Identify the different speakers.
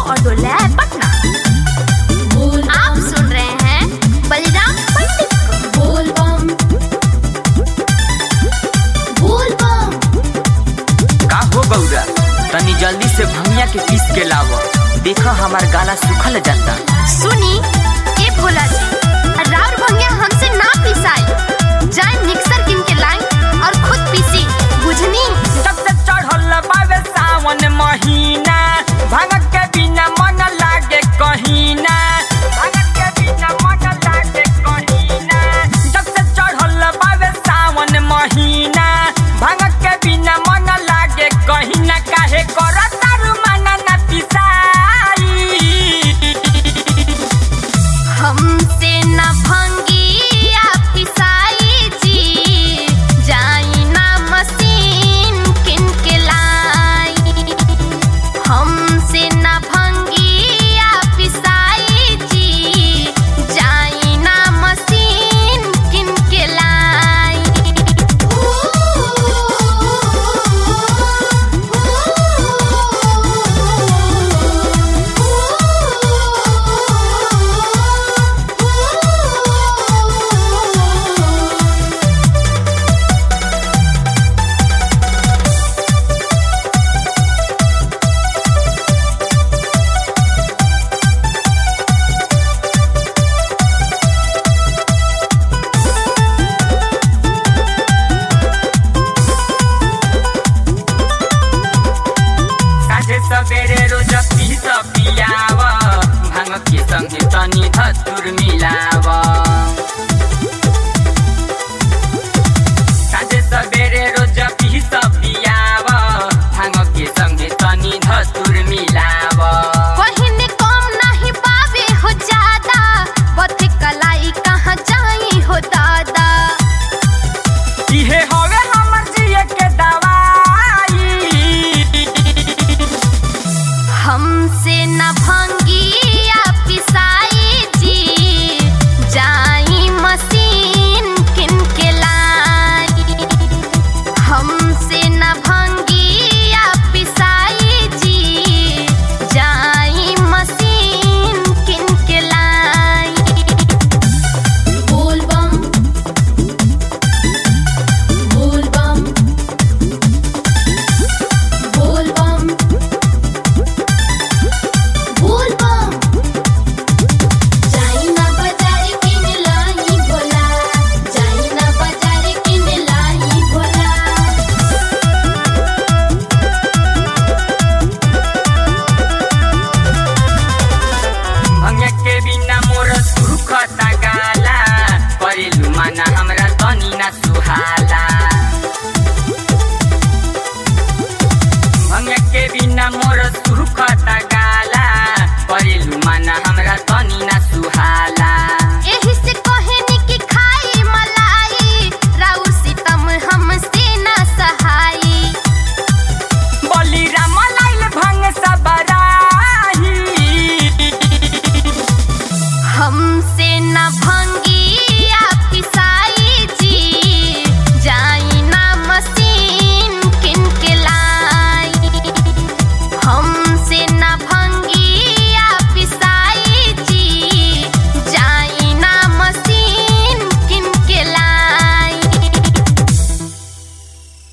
Speaker 1: और डोला है पटना आप सुन रहे हैं बलिराम पंडित को बोल बम बोल बम
Speaker 2: का हो गौरा तनी जल्दी से भंगिया के पीस के लाव देखा हमार गाला सुखल जाता
Speaker 1: सुनी ए भोला जी राउर भंगिया हमसे ना पिसाई जाए मिक्सर किन के लाई और खुद पीसी बुझनी